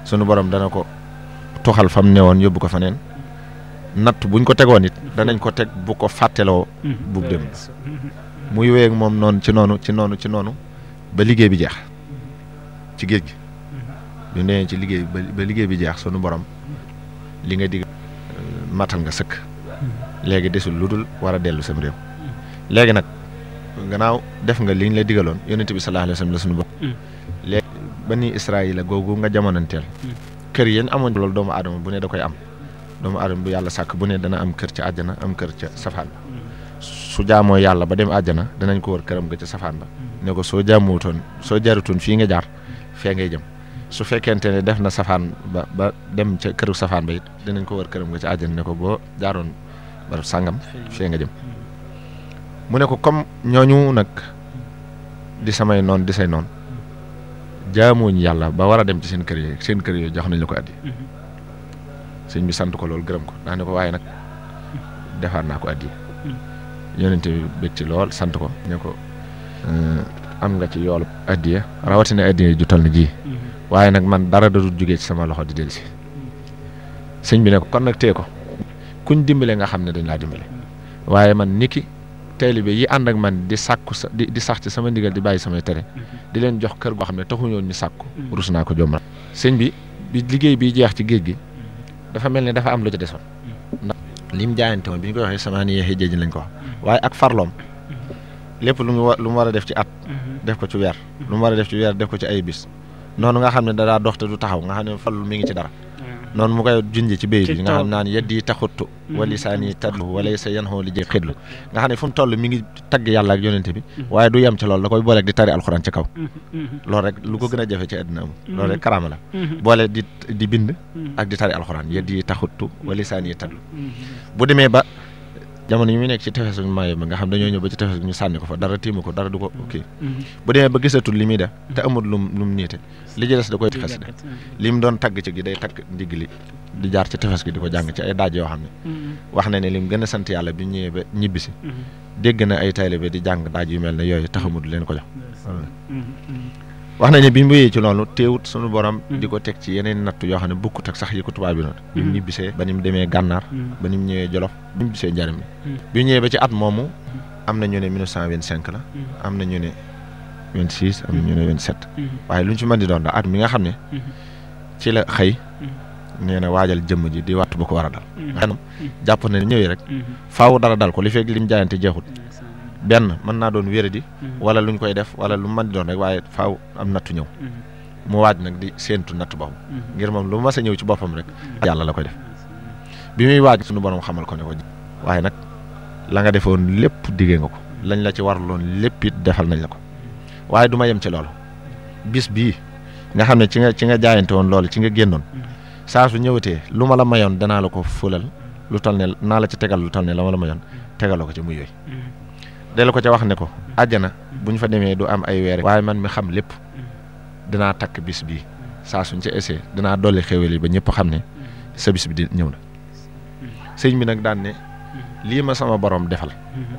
sunu borom dana ko tuxal fam ne woon yóbbu ko fa neen natt buñ ko tegoon it danañ ko teg bu ko fàtteloo bu dem muy wéy ak moom noonu ci noonu ci noonu ci noonu ba liggéey bi jeex ci géej gi bi mu nee ci liggéey ba liggéey bi jeex sunu borom li nga digg matal nga sëkk léegi desul lu dul war a dellu sam réew léegi nag gannaaw def nga liñ la digaloon yonent bi sallallahu alayhi wa sallam la sunu borom léegi bani Israayila googu nga jamonanteel kër yéen amoon loolu doomu aadama bu ne da koy am doomu aadama bu yàlla sàkk bu ne dana am kër ca àjjana am kër ca safaan ba su jaamoo yàlla ba dem àjjana danañ ko wër këram ga ca safaan ba ne ko soo jaamuwutoon soo jarutoon fii nga jaar fee ngay jëm su fekkente ne def na safaan ba ba dem ca këru safaan ba it dinañ ko wër këram ga ca àjjana ne ko boo jaaroon barab sàngam fee nga jëm mu ne ko comme ñooñu nag di samay noon di say noon jaamuñ yàlla ba war a dem ci seen kër yi seen kër yooyu jox nañ la ko addi sëñ bi sant ko loolu gërëm ko daa ne ko waaye nag defaat naa ko addi yonente bi bég ci lool sant ko ne ko am nga ci yoolu addiya rawatina addiya ju toll na ji waaye nag man dara da dul jógee ci sama loxo di dellu si sëñ bi ne ko kon nag tee ko kuñ dimbale nga xam ne dañ laa dimbale waaye man niki taalibe yi ànd ak man di sàkku sa di di sax ci sama ndigal di bàyyi samay tere di leen jox kër goo xam ne taxuñoon ñu sàkku rus naa ko jombal sëñ bi bi liggéey bi jeex ci géej gi dafa mel ne dafa am lu ci desoon ndax lim jaayante woon bi ñu koy waxee sama ni yeexee jéej lañ ko wax waaye ak farloom lépp lu mu wa lu mu war a def ci at def ko ci weer lu mu war a def ci weer def ko ci ay bis noonu nga xam ne dadaa dox te du taxaw nga xam ne fallu mi ngi ci dara noonu mu koy junj ci béy bi nga xam naan yeddi taxuttu wali saa nii tadlu wala sa yan xoo li jëy xidlu nga xam ne fu mu toll mi ngi tagg yàlla ak yonente bi waaye du yem ci loolu da koy booleeg di tari alxuraan ci kaw loolu rek lu ko gën a jafe ci àddina am loolu rek karaama la boole di di bind ak di tari alxuraan yeddi taxuttu wali saa nii tadlu bu demee ba jamono yi muy nekk ci tefes bu maayo ba nga xam dañoo ñëw ba ci tefes ñu sànni ko fa dara tiimu ko dara du ko kii bu demee ba gisatul li muy def te amul lum lu mu niite li ci des da koy xas de li mu doon tagg ci gi day tagg ndigg li di jaar ci tefes gi di ko jàng ci ay daaj yoo xam ne wax na ne lim gën a sant yàlla bi ñëwee ba ñibbisi dégg na ay taalibe di jàng daaj yu mel ne yooyu taxamul leen ko jox wax nañ ne bi mu wéyee ci loolu teewut sunu borom di ko teg ci yeneen natt yoo xam ne bukkut ak sax yi ko tubaab bi noonu bi mu ñibbisee ba ni mu demee gànnaar ba ni mu ñëwee jolof bi mu ñibbisee njariñ bi mu ñëwee ba ci at moomu am na ñu ne 1925 la am na ñu ne 26 am na ñu ne 27 waaye lu ñu ci mën di doon daal at mi nga xam ne ci la xëy nee na waajal jëmm ji di wattu bu ko war a dal xanam jàpp na ne ñëwee rek faaw dara dal ko li fekk lim jaayante jeexut benn mën naa doon wéradi wala luñ koy def wala lu mën di doon rek waaye faaw am nattu ñëw mu waaj nag di séentu natt boobu ngir moom lu mas a ñëw ci boppam rek yàlla la koy def bi muy waaj suñu borom xamal ko ne ko waaye nag la nga defoon lépp diggee nga ko lañ la ci waraloon lépp it defal nañ la ko waaye du ma yem ci loolu bis bii nga xam ne ci nga ci nga jaayante woon loolu ci nga génnoon saa su ñëwatee lu ma la mayoon danaa la ko fulal lu toll ne naa la ci tegal lu toll ne la ma la mayoon tegaloo ko ci muy yooyu della ko ca wax ne ko àjjana bu ñu fa demee du am ay weer waaye man mi xam lépp dinaa takk bis bii saa suñ ca essayé dinaa dolli xéwal yi ba ñëpp xam ne sa bis bi di ñëw na sëñ bi nag daan ne lii ma sama borom defal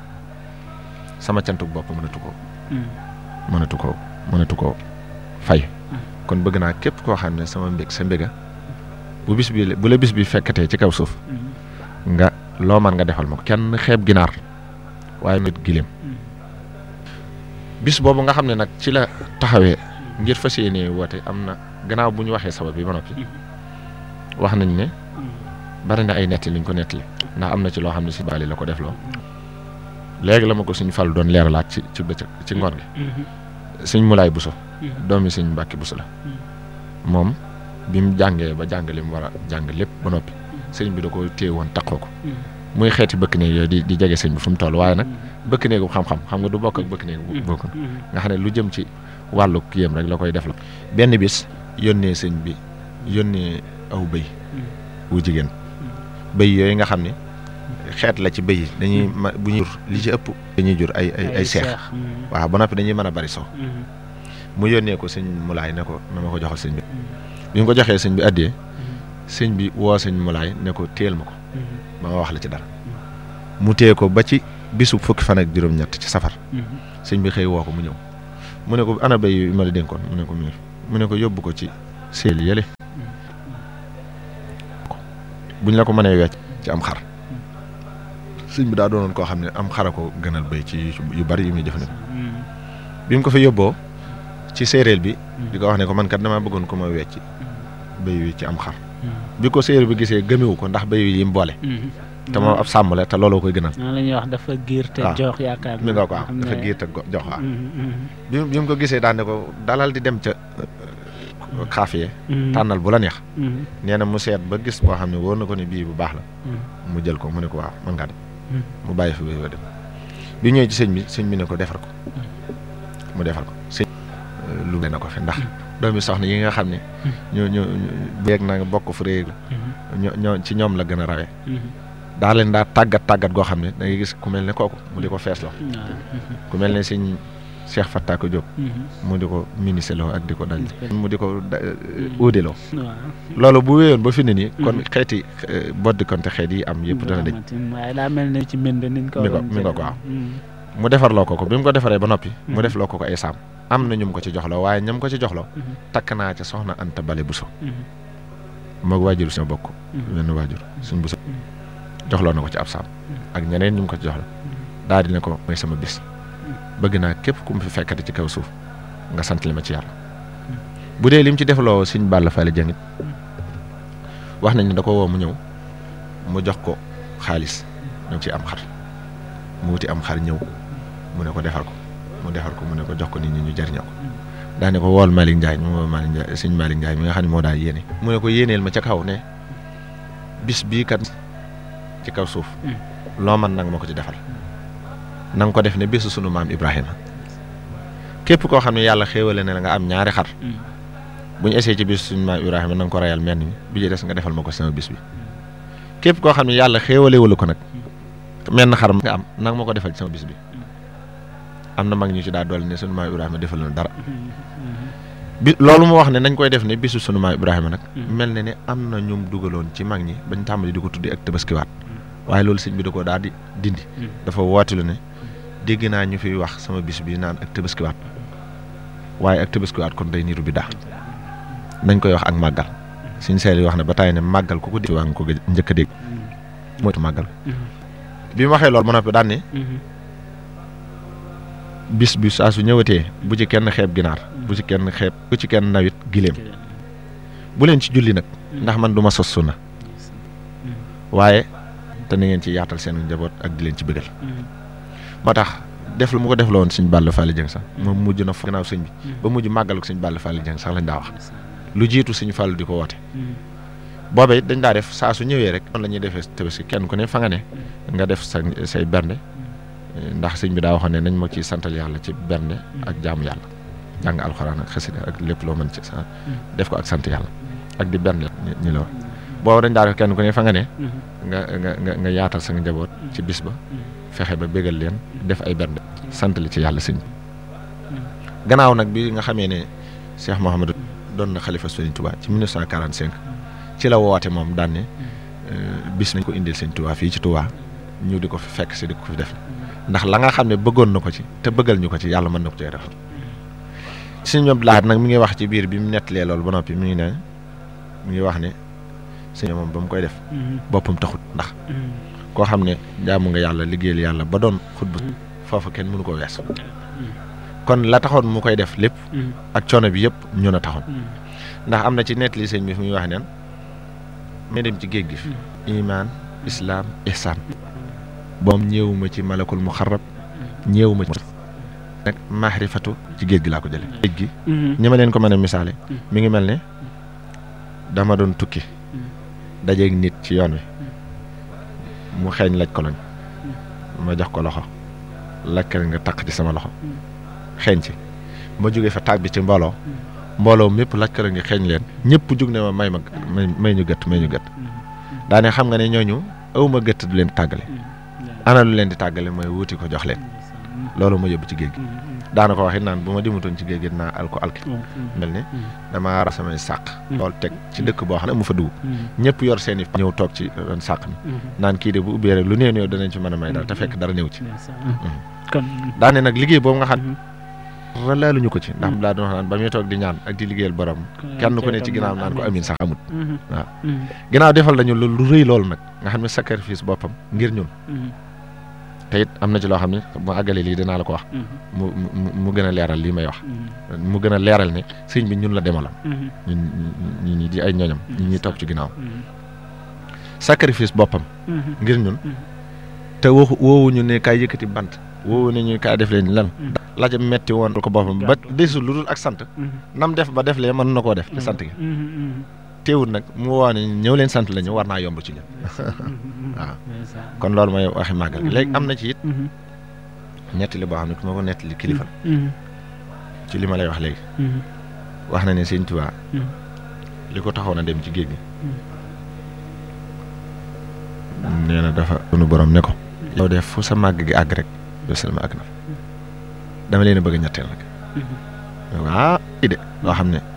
sama cantuk bopp mënatu ko mënatu ko mënatu ko fay kon bëgg naa képp koo xam ne sama mbég sa mbéga bu bis bi bu la bis bi fekkatee ci kaw suuf nga loo man nga defal ma ko kenn xeeb ginaar waaye nit gileem bis boobu nga xam ne nag ci la taxawee ngir fas yéene woote am na gannaaw bu ñu waxee sabab bi ba noppi wax nañ ne bari na ay netti liñ ko nettali ndax am na ci loo xam ne si baali la ko def loo léegi la ma ko suñ fal doon leeralaat ci ci bëccëg ci ngoon gi suñ mulaay buso doomi suñ mbàkki buso la moom bi mu jàngee ba jàng li mu war a jàng lépp ba noppi sëñ bi da ko téye woon taqoo ko muy xeeti bëkk néeg yooyu di di jege sëñ bi fu mu toll waaye nag bëkk néegu xam-xam xam nga du bokk ak bëkk néegu bokk nga xam ne lu jëm ci wàllu kiyam rek la koy def la benn bis yónnee sëñ bi yónnee aw bëy wu jigéen bëy yooyu nga xam ne xeet la ci bëy yi dañuy ma bu ñuy jur li ci ëpp dañuy jur ay ay ay seex waaw ba noppi dañuy mën a bari soo mu yónnee ko sëñ mulaay ne ko na ma ko joxal sëñ bi bi mu ko joxee sëñ bi addiyee sëñ bi woo sëñ mulaay ne ko téel ma ko ba ma wax la ci dara mu téye ko ba ci bisu fukki fan ak juróom-ñett ci safar sëñ bi xëy woo ko mu ñëw mu ne ko ana béy yu ma la dénkoon mu ne ko miir mu ne ko yóbbu ko ci seel yële buñ la ko mënee wecc ci am xar sëñ bi daa doonoon koo xam ne am xara ko gënal béy ci yu bari yu muy jëfandikoo bi mu ko fa yóbboo ci séeréer bi di ko wax ne ko man kat damaa bëggoon ko ma wecc béy wi ci am xar bi ko séeréer bi gisee gëmewu ko ndax béy wi yi mu boole te moom ab sàmm la te looloo koy gënal noonu la ñuy wax dafa giir te waaw. jox yaakaar mi nga ko am xam dafa ne- giir te go- jox waaw Mhm, mhm, bi mu bi mu ko gisee daan ne ko dalal di dem ca xaafiye mhm, tànnal bu la neex mhm, nee na mu seet ba gis boo xam ne wóor na ko ne bii bu baax la mhm, mu jël ko mu ne ko waaw mën ngaa dem mhm. mu bàyyi fi wéy wa dem bi ñëwee ci sëñ bi sëñ bi ne ko defar ko mu defar ko sëñ lu ne na ko fi ndax doomi soxna yi nga xam ne ñoo ñoo bu yeeg na nga bokk fu réeg la ñoo ñoo ci ñoom la gën a rawee Mhm, daa leen daa tàggat tàggat goo xam ne da ngay gis ku mel ne kooku mu di ko feesloo mhm, waaw, ku mel ne sëñ Cheikh Fattako Diop mhm, mu di ko miniseloo ak di ko daj Mhm. mu di ko da- uudeloo waaw. loolu bu wéyoon ba fi ne nii kon xeeti eh, boddi konte xeet yi am yëpp dana dëj Rahmatin, waaye daa mel ne ci mbind niñ ko Mi ko- waroon mi nga jëlee. ko am. Mhm, mu defarloo ko ko bi mu ko defaree ba noppi mu Mhm. def loo ko ko ay saam am na ñum ko ci joxloo waaye ñam ko ci joxloo mhm, takk naa ca soxna Anta Bale Buso mhm, moog waajur suñu bokk mhm. benn waajur suñ Buso joxloo na ko ci ab saam ak ñeneen ñu mu ko ci joxla daal di ne ko mooy sama bis bëgg naa képp ku mu fi fekkati ci kaw suuf nga sant li ma ci yàlla bu dee lim ci defloo suñ Balla Fally Dieng it wax nañ ne da ko woo mu ñëw mu jox ko xaalis ñu ci am xar mu wuti am xar ñëw mu ne ko defar ko mu defar ko mu ne ko jox ko nit ñi ñu jariñoo ko daa ne ko wool Malick Ndiaye mu woo Malick Ndiaye suñ Malick Ndiaye mi nga xam ne moo daa yéene mu ne ko yéeneel ma ca kaw ne bis bii kat ci kaw suuf loo man nag ma ko ci defal na nga ko def ne bésu sunu maam Ibrahima képp koo xam ne yàlla xéewale ne la nga am ñaari xar Mhm, bu ñu essayé ci bis suñu maam Ibrahima na nga ko reyal menn mi bi ci des nga defal ma ko sama bis bi képp koo xam ne yàlla xéewalewulu ko nag menn xar nga am nag ma ko defal ci sama bis bi am na mag ñu ci daa dolli ne suñu maam Ibrahima defal na dara mhm, mhm. bi loolu mu wax ne nañ koy def ne bisu sunu maam Ibrahima nag Mhm. mel na ne am na ñum dugaloon ci mag ñi bañ tàmbali di ko tuddi ak tabaskiwaat waaye loolu sëñ bi da ko daal di dindi Mhm. dafa wootilu ne dégg naa ñu fiy wax sama bis bi naan ak tabaskiwaat waaye ak tabaskiwaat kon day niru bi daa nañ koy wax ak màggal suñ seel yi wax ne ba tàyyi ne màggal ku ko dégg waa nga ko gëj- njëkk a dégg moytu màggal Mhm, bi mu waxee loolu ba noppi daan ne mhm, bis bi saa su ñëwatee bu ci kenn xeeb ginaar bu ci kenn xeeb bu ci kenn nawit giléem bu leen ci julli nag ndax man du ma sos sunna waaye te na ngeen ci yaatal seen njaboot ak di leen ci bëggal mhm, moo tax def lu mu ko def la woon sëñ Balla Fally Dieng sax moom mujj na fa gannaaw sëñ bi ba mujj màggalu sëñ Balla Fally Dieng sax lañ daa wax lu jiitu sëñ Fallu di ko woote mhm, boobee it dañ daa def saa su ñëwee rek noonu la ñuy defee tabaski kenn ku ne fa nga ne nga def sa say bernde ndax sëñ bi daa waxoon ne nañ ma ciy santal yàlla ci bernde ak jaamu yàlla jàng alxuraan ak xasida ak lépp loo mën ci sa def ko ak sant yàlla ak di bernde ñi ñi la wax boobu dañ daa def kenn ku ne fa nga ne mhm, nga nga nga nga yaatal sa njaboot ci bis ba fexe ba bégal leen def ay bernde sant li ci yàlla sëñ bi gannaaw nag bi nga xamee ne Cheikh Mouhamadou doon na xalifa Sëriñ Touba ci 1945 ci la woote moom daan ne euh, bis nañ ko indil Sëriñ Touba fii ci Touba ñu di ko fi fekk si di ko fi def ndax la nga xam ne bëggoon na ko ci te bëggal ñu ko ci yàlla mën na ko cee defal sëñ Abdou Lahad nag mi ngi wax ci biir bi mu nettalee loolu ba noppi mi ngi ne mi ngi wax ne sëñ moom ba mu koy def mhm, boppam taxut ndax mhm. koo xam ne jaamu nga yàlla liggéeyal yàlla ba doon xutba foofu kenn mënu ko wees kon la taxoon mu koy def lépp Mhm, ak coono bi yëpp ñu na taxoon mhm, ndax am na ci nettali sëñ bi fu muy wax neen may dem ci géej gi fi imaan islaam ihsaan boom ñëwuma ci malakul muxarrab ñëwuma ci nag maarifatu ci géej gi laa ko jële géej gi mhm, ñi ma leen ko mën a misaale mi ngi mel ne dama doon tukki dajeeg nit ci yoon wi mu xeeñ laj koloñ ma jox ko loxo lakkal nga taq ci sama loxo xeeñ ci ma jógee fa tàbbi ci mbooloo mbooloo mépp lakkal nga xeeñ leen ñëpp jug ne ma may ma may may ñu gëtt may ñu gëtt daane xam nga ne ñooñu awma gëtt du leen tàggale ana lu leen di tàggale mooy wuti ko jox leen loolu ma yóbbu ci géej gi daana ko waxit naan bu ma dimutoon ci géej gi dinaa al ko alki mel ne damaa ra samay sàq loolu teg ci dëkk boo xam ne mu fa dugub ñëpp yor seen i ñëw toog ci ron sàq mi naan kii de bu ubbee rek lu néew néew danañ ci mën a may dara te fekk dara néew ci kon daane nag liggéey boobu nga xam dara laaluñu ko ci ndax mu daa doon wax naan ba muy toog di ñaan ak di liggéeyal borom kenn ku ne ci ginnaaw naan ko amin sax amut waaw ginnaaw defal nañu lu lu rëy loolu nag nga xam ne sacrifice boppam ngir ñun te it am na ci loo xam ne mu àggale lii dinaa la ko wax mu mu mu gën a leeral lii may wax mu gën a leeral ne sëñ bi ñun la demalam ñun ñi ñi di ay ñoñam ñi ñuy toog ci ginnaaw sacrifice boppam ngir ñun te waxu woowuñu ne kaay yëkkati bant woowu ne ñu kaay def leen lan la ca metti woon ko boppam ba desul lu dul ak sant nam def ba def lee mën na koo def te sant gi teewul nag mu woo ne ñëw leen sant la ñu war naa yomb ci ñun waaw kon loolu mooy waxi màggal gi léegi am na ci it nettali boo xam ne ku ma ko nettali kilifa ci li ma lay wax léegi wax na ne sëñ Tuubaa li ko taxoon a dem ci géej gi nee na dafa sunu borom ne ko yow def fu sa màgg gi àgg rek yow sama àgg na dama leen a bëgg a ñetteel nag waa i de loo xam ne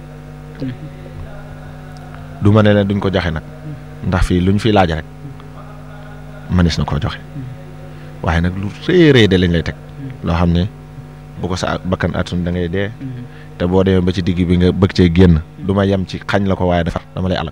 du ma ne leen duñ ko joxe nag ndax fii luñ fi laaj rek manis na koo joxe waaye nag lu rëy rëy de lañ lay teg loo xam ne bu ko sa bakkan atun da ngay dee te boo demee ba ci digg bi nga bëgg cee génn du ma yem ci xañ la ko waaye dafa dama lay alal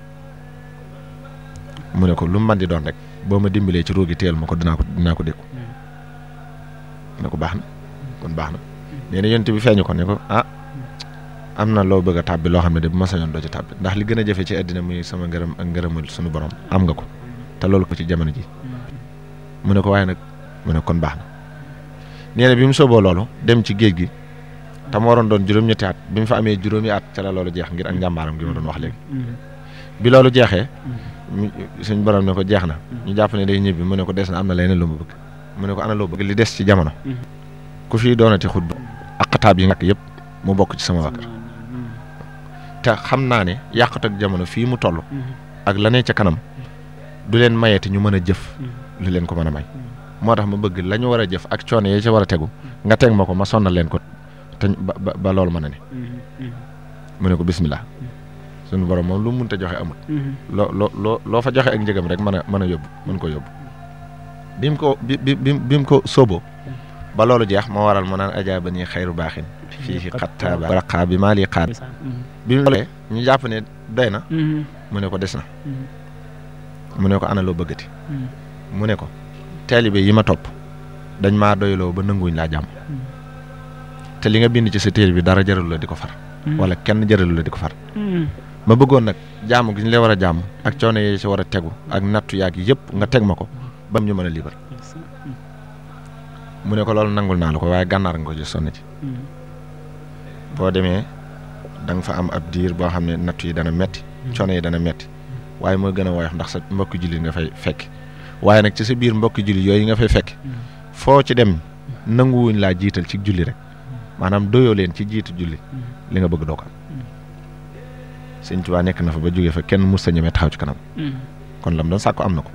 mu ne ko lu mu mën di doon rek boo ma dimbalee ci ruugi teel ma ko dinaa ko dinaa ko dékku ne ko baax na kon baax na nee na yonent bi feeñu ko ne ko ah am na loo bëgg a tàbbi loo xam ne de bu ma sañoon doo ci tàbbi ndax li gën a jafe ci àddina muy sama ngërëm ak ngërëmal suñu borom am nga ko te loolu ko ci jamono ji mu ne ko waaye nag mu ne kon baax na nee na bi mu sooboo loolu dem ci géej gi te mu waroon doon juróom-ñetti at bi mu fa amee juróomi at ca la loolu jeex ngir ak njàmbaaram gi ma doon wax léegi bi loolu jeexee suñ borom ne ko jeex na ñu jàpp ne day ñibbi mu ne ko des na am na leneen lu mu bëgg mu ne ko ana loo bëgg li des ci jamono ku fi doonati xutba ak xataab yi nga yëpp mu bokk ci sama waa kër te xam naa ne yàqat ak jamono fii mu toll ak la ne ca kanam du leen mayeti ñu mën a jëf lu leen ko mën a may moo tax ma bëgg la ñu war a jëf ak coono yi ca war a tegu nga teg ma ko ma sonnal leen ko te ba ba loolu mën a ne mu ne ko bismillah suñu borom moom lu mu mënta joxe amul loo loo loo loo fa joxe ak njëgam rek mën a mën a yóbbu mën ko yóbbu bi mu ko bi bi bi mu ko sóoboo ba loolu jeex moo waral mu naan ajaa ba nii xayru baaxin fii xattaaba raqaa bi maa lii xaar bi mu loolee ñu jàpp ne doy na mu ne ko des na mu ne ko ana loo bëggati mu ne ko taalibe yi ma topp dañ maa doyloo ba nanguwuñ laa jàmm te li nga bind ci sa téere bi dara jaralu la di ko far wala kenn jaralu la di ko far ma bëggoon nag jaamu gi ñu lay war a jàmm ak coono yi ci war a tegu ak nattu yaag yëpp nga teg ma ko ba ñu mën a liibar mu ne ko loolu nangul naa la ko waaye gànnaar nga ko ci sonn ci boo demee da nga fa am ab diir boo xam ne nattu yi dana metti coono yi dana metti waaye mooy gën a woyof ndax sa mbokki julli nga fay fekk waaye nag ci sa biir mbokki julli yooyu nga fay fekk foo ci dem nanguwuñ laa jiital ci julli rek maanaam doyoo leen ci jiitu julli li nga bëgg doo ko am sëñ Tuubaa nekk na fa ba jógee fa kenn mus sa ñemee taxaw ci kanam kon lam doon sàkku am na ko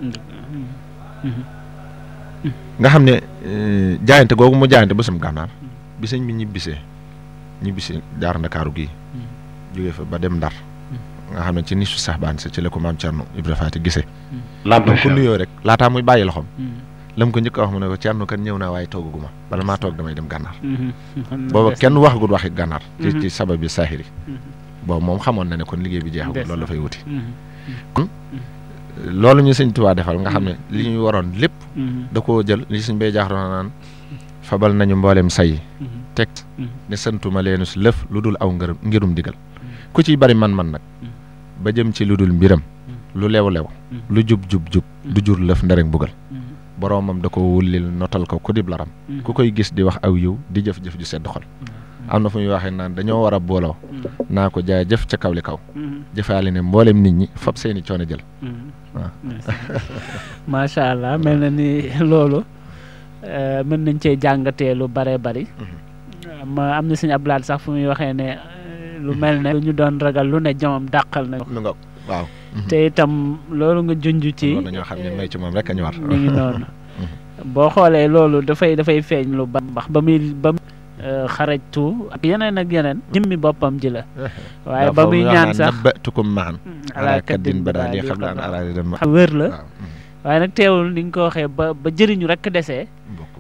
nga xam ne jaayante googu mu jaayante ba sam gànnaar bi sëñ bi ñibbisee ñibbisi jaar ndakaaru gii jógee fa ba dem ndar nga xam ne ci nisu sax baan sa ci la ko maam Cerno Ibra Faati gisee lam ko nuyoo rek laataa muy bàyyi loxoom lam ko njëkk a wax mu ne ko Cerno kan ñëw naa waaye toogaguma bala maa toog damay dem gànnaar booba kenn waxagul waxi gànnaar ci ci sabab bi saahiri boobu moom xamoon na ne kon liggéey bi jeexagul loolu dafay wuti kon loolu ñu sëñ Tuubaa defal nga xam ne li ñu waroon lépp da koo jël li suñ bay jaax doon naan fabal nañu mboolem say teg ne santuma leenu si lëf lu dul aw ngërëm ngirum digal ku ciy bari man-man nag ba jëm ci lu dul mbiram lu lew-lew lu jub-jub-jub du jur lëf nderek bugal boroomam da ko wullil notal ko ku dib laram ku koy gis di wax aw yiw di jëf-jëf ju sedd xol am na fu ñuy waxee naan dañoo war a booloo naa ko jaay jëf ca kaw li kaw jëfaale ne mboolem nit ñi fab seeni coono jël waaw macha allah mel na ni loolu mën nañ cee jàngatee lu bare bari ma am na sëñ Abdoulaye sax fu muy waxee ne lu mel ne lu ñu doon ragal lu ne jomam dàqal na lu nga waaw te itam loolu nga junj ci loolu dañoo xam ne may ci moom rek a ñu war mi ngi noonu boo xoolee loolu dafay dafay feeñ lu ba mbax ba muy ba xarajtu ak yeneen ak yeneen jëmmi boppam ji la waaye ba muy ñaan sax nabbatukum maan ala kaddin ba daal di xam la an ala dem wér la waaye nag teewul ni nga ko waxee ba ba jëriñu rek desee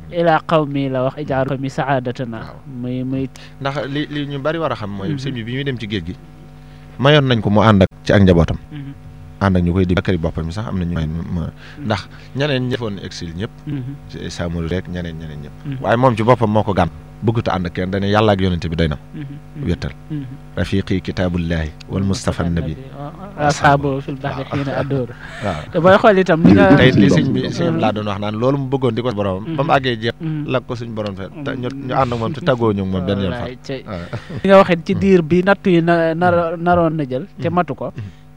ilaa qawmi la wax ijaaru mi saadatana Waaw. muy muy ndax li li ñu bari war a xam mooy Mhm. sëñ bi bi muy dem ci géej gi mayoon nañ ko mu ànd ak ci ak njabootam Mhm, ànd ak ñu koy di bakkari boppam mi sax am na ñu may ma ndax ñeneen ñi defoon exil ñëpp mhm, Samul rek ñeneen ñeneen ñëpp mhm, waaye moom ci boppam moo ko gàn bëggut a ànd ak kenn dane yàlla ak yonente bi doy na mhm, mhm, wéttal mhm. rafiqi kitaabullahi wal mustafa nabi asxaabu fil baxri xiina addóor waaw te booy xool itam li nga tey li sëñ bi sëñ bi laa doon wax naan loolu mu bëggoon di ko borom ba mu àggee jeex Mhm. la ko suñ borom fe te ñu ñu ànd ak moom te tàggoo ñu ak moom benn yoon fa Wallaay, cey. waaw li nga waxee ci diir bi nattu yi na nar naroon na jël te matu ko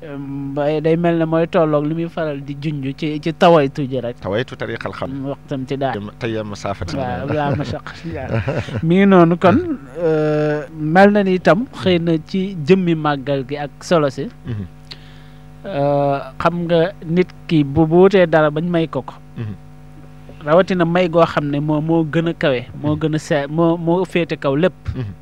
ba day mel ne mooy tolloog li muy faral di junj ci ci tawaytu ji rek tawaytu tariqal xam waxtam ci daal tey ma saafati waaw laa ma saq mi ngi noonu kon euh, mel na ni itam xëy na ci jëmmi màggal gi ak solo si Mhm. euh, xam nga nit ki bu bu wutee dara bañ may ko ko Mhm. rawatina may goo xam ne moo moo gën a kawe moo gën a se moo moo féete kaw lépp Mhm.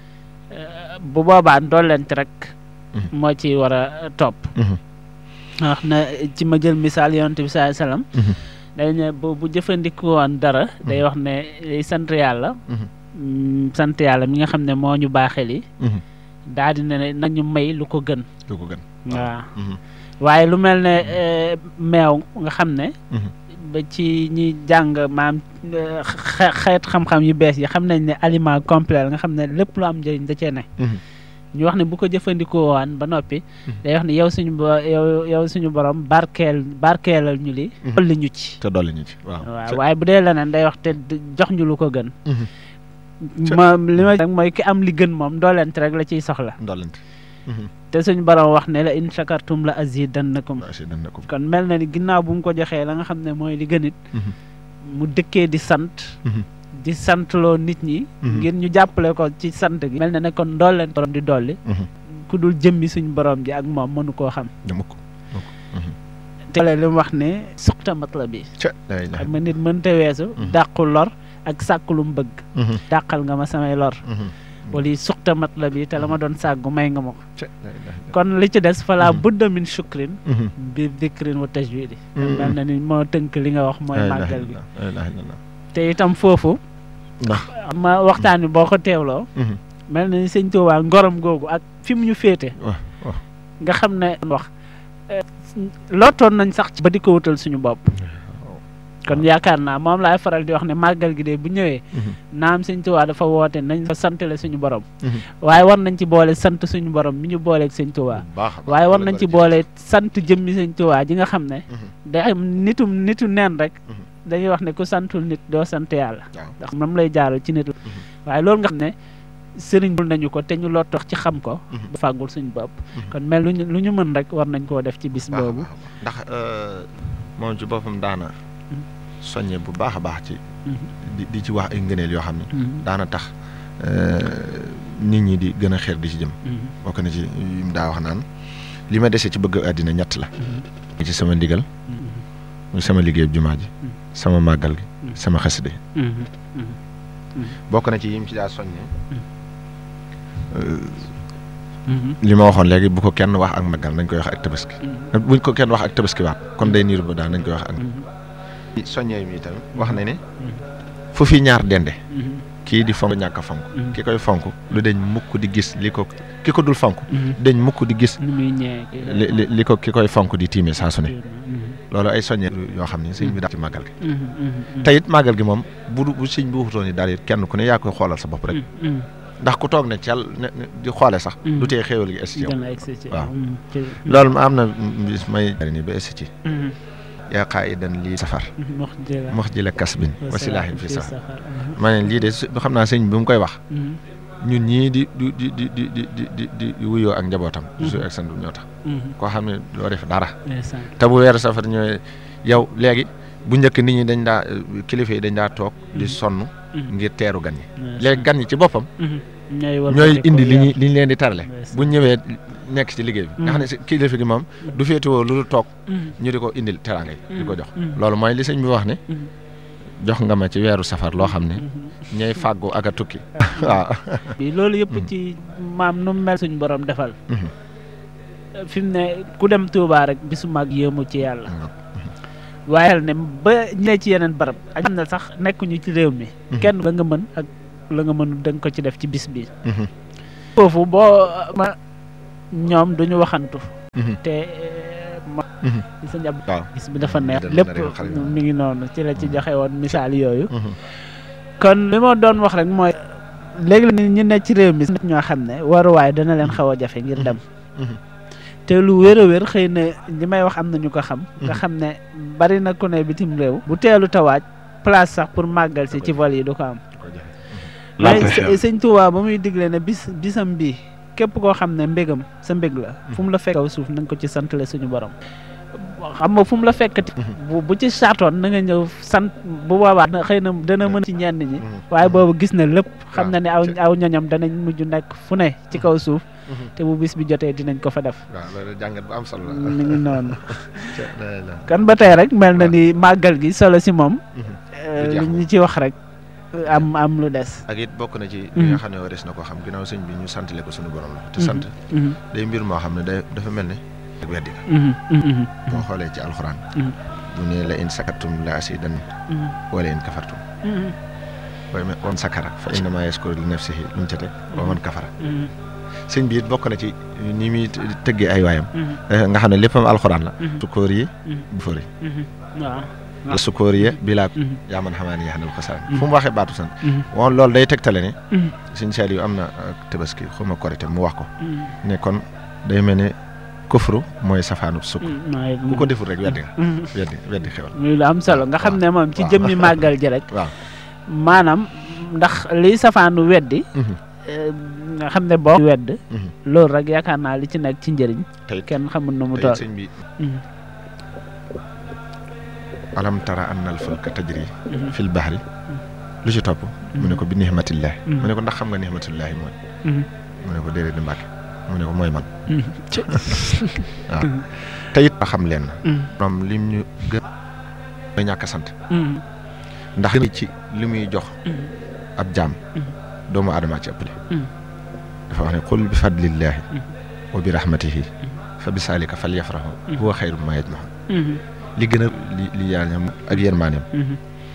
Euh, bu boobaa ndollent rek Mhm. moo ci war a topp Mhm. wax na ci ma jël misaal yonent bi sallallahu alayhi wasallam Mhm. day ne bu bu jëfandikoo woon dara day wax ne day sant yàlla Mhm. mm, sant yàlla mi nga xam ne moo ñu baaxee li Mhm. daal di ne nañu may lu ko gën lu ko gën waaw Mhm. waaye lu mel ne eh, meew nga xam ne Mhm. ba ci ñi jàng maam eh, xe- xeet xam-xam yu bees yi xam nañ ne aliment complet la nga xam ne lépp lu am njëriñ da cee ne Mhm. ñu wax ne bu ko jëfandikoo waan ba noppi Mhm. day wax ne yow suñu bo yow yow suñu borom barkeel barkeelal ñu li Mhm. dolli ñu ci te dolli ñu ci waaw waaw waaye bu dee leneen day wax te d- jox ñu lu ko gën Mhm. Ca- ma li ma rek mooy ki am li gën moom doolent rek la ciy soxla ndollante te suñu borom wax ne la in shakartum la azidannakum waaw si dan na ko kon mel na ni ginnaaw bu mu ko joxee la nga xam ne mooy li gënit Mhm. mu dëkkee di sant Mhm. di santloo nit ñi Mhm. ngir ñu jàppale ko ci sant gi mel na ne kon doolent borom di dolli Mhm. ku dul jëmmi suñu borom ji ak moom mënu koo xam dama ko te li mu wax ne suqta matla bi ca lay la xam nga nit mënta weesu Mhm. dàqu lor ak sàkku lu mu bëgg Mhm. dàqal nga ma samay lor Mhm. wala yi suqta matla bi te la ma doon sàggu may nga ma ko ca lay la kon li ci des fala Mhm. budda min shukrin Mhm. bi dikrin wa tajwidi Mhm. mel na ni moo tënk li nga wax mooy La ilaha màggal gi illallah, la ilaha illallah. te itam foofu ndax ma waxtaan bi boo ko teewloo Mhm. mel na ni sëñ Tuubaa ngorom googu ak fi mu ñu féete waaw waaw nga xam ne wax eh, lottoon nañ sax ci ba di ko wutal suñu bopp kon yaakaar naa moom laay faral di wax ne màggal gi de bu ñëwee Mhm. naam sëñ Tuubaa dafa woote nañ fa santale suñu borom Mhm. waaye war nañ ci boole sant suñu borom mi ñu booleeg sëñ Tuubaa bu baax a baax. waaye war Loolu nañ ci war boole sant jëmmi sëñ Tuubaa ji nga xam ne Mhm. day am nitum nitu neen rek Mhm. dañuy wax ne ku santul nit doo sant yàlla waaw ndax moom lay jaaral ci nit la waaye loolu nga xam ne sëriñ bul nañu ko te ñu loo tax ci xam ko Mhm. ba fàggul suñu bopp Mhm. kon mel lu ñu lu ñu mën rek war nañ koo def ci bis baax a boobu baax a baax. ndax euh, moom ci boppam daana soññe bu baax a baax ci Mhm. di di ci wax ay ngëneel yoo xam ne Mhm. daana tax euh, nit ñi di gën a xeer di ci jëm Mhm. bokk na ci yi mu daa wax naan li ma dese ci bëgg àddina ñett la Mhm. ci sama ndigal Mhm. muy sama liggéey jumaa ji Mhm. sama màggal gi Mhm. sama xasida yi Mhm. Mhm. bokk na ci yim ci daa soññee Mhm. li ma waxoon léegi bu ko kenn wax ak màggal nañ koy wax ak tabaski Mhm. buñ ko kenn wax ak tabaski waat kon day niir ba daal nañ koy wax ak Mhm. soññee mi tamit wax na ne fu fi ñaar dende Mhm. kii di fonk ñàkk a fonk Mhm. ki koy fonk lu deñ mukk di gis li ko ki ko dul fonk Mhm. deñ mukk di gis ni muy ñëwee kii la. li li li ko ki koy fonk di tiime saa su ne Mhm. loolu ay soññee yoo xam ne sëñ bi daal ci màggal gi Mhm. Mhm. te it màggal gi moom bu du- bu sëñ bi waxutoon ni daal it kenn ku ne yaa koy xoolal sa bopp rek Mhm. ndax ku toog ne cel ne ne di xoole sax Mhm. du tee xéewal gi es ci yow dana egsi ci waaw. Mhm. ci- loolu am na bis may ni ba es ci Mhm. yaa qaa'idan lii safar mox jëla mox ji la kasbin wa silaahin fi sa safar ma ne lii de su- xam naa sëñ bi mu koy wax ñun ñii di di di di di di di di di wuyoo ak njabootam su ak sandu ñoo tax koo xam ne doo def dara te bu weeru safar ñëwee yow léegi bu njëkk nit ñi dañ daa kilifa yi dañ daa toog di sonn ngir teeru gan ñi léegi gan ñi ci boppam ñooy indi li ñu li ñu leen di tarale bu ñëwee nekk ci liggéey bi nga xam ne si kilifa gi moom du féetewoo lu dul toog ñu di ko indil teraanga yi di ko jox loolu mooy li sëñ bi wax ne jox nga ma ci weeru safar loo xam ne ñooy fàggu ak a tukki waaw bi loolu yëpp ci maam nu mel suñ borom defal fi mu ne ku dem Touba rek bisu mag yéemu ci yàlla waaye ne ba ñu ne ci yeneen barab ak xam ne sax nekkuñu ci réew mi kenn la nga mën ak la nga mënu da nga ko ci def ci bis bi foofu boo ma ñoom duñu waxantu te ma ci sa njab waaw bis bi dafa neex Dana lépp réew xale yi. mi ngi noonu ci la ci joxe woon misaal yooyu kon li ma doon wax rek mooy léegi la ñu ne ci réew mi nit ñoo xam ne waruwaay dana leen xaw a jafe ngir dem te lu wér a wér xëy na li may wax am na ñu ko xam nga xam ne bari na ku ne bitim réew bu teelu tawaaj place sax pour màggal si ci vol yi du ko am mais së- sëñ Tuubaa ba muy digle ne bis bisam bii képp koo xam ne mbégam sa mbég la fu mu la fekk kaw suuf na nga ko ci santale suñu borom xam nga fu mu la fekkati bu bu ci saatoon na nga ñëw sant bu boobaa na xëy na dana mën ci ñenn ñi waaye boobu gis na lépp xam na ne aw aw ñoñam danañ mujj nekk fu ne ci kaw suuf te bu bis bi jotee dinañ ko fa def waaw loolu jàngat bu am solo la mi ngi noonu la kan ba tey rek mel na ni màggal gi solo si moom Du jeex li ñu ci wax rek am am lu des ak it bokk na ci li nga xam ne warees na ko xam ginnaaw sëñ bi ñu santale ko suñu borom la te sant Mhm, day mbir moo xam ne day dafa mel ne ak weddi la mhm, mhm, boo xoolee ci alxuraan Mhm. bu ne la in sakatum la asidan mhm, wala in kafartum mhm, waaye man wan sakara fa innama yaskuru li nafsihi lu mu ca teg wa man kafara mhm, sëñ bi it bokk na ci ni muy tëggee ay waayam mhm, eh, nga xam ne léppam alxuraan la Mhm. sukóor yi mhm, bu fori mhm. waaw la sukóor yi bilaa Mhm, yaa man xamaa ne yaxanal xasaan Mhm. fu mu waxee baatu sant mhm, woon loolu day tegtale ne mhm, sëñ Saliou am na ak tabaski xuma korite mu wax ko mhm, ne kon day mel ne kufru mooy safaanub sukk mhm. waaye ku ko deful rek weddi nga Mhm. weddi weddi xewal muy lu am solo nga xam ne moom ci waaw. jëmmi màggal ji rek waaw maanaam ndax liy safaanu weddi Mhm. eh, nga xam ne boo wedd Mhm. loolu rek yaakaar naa li ci nekk ci njëriñ te it kenn xamul nu mu te it toll sëñ bi Mhm, alam tara anna al fulka tajri mhm, fil bahri lu ci topp mu ne ko bi nihmatillahi Mhm. mu ne ko ndax xam nga nihmatillahi mooy mhm, mu ne ko déedéet di mbàkke mu ne ko mooy man mhm. Ci- waaw te it ba xam leen Mhm, moom lim ñu gën mooy ñàkk a sant mhm, ndax ci li muy jox mhm, ab jaam Mhm. doomu aadama ci ëppale Mhm. dafa wax ne qul bi fadlillahi Mhm. wa bi rahmatihi fa bi saalika fal yafrahu Mhm. huwa xayru ma yajmaxun mhm, li gën a li li yaañam ak yërmaaneem mhm,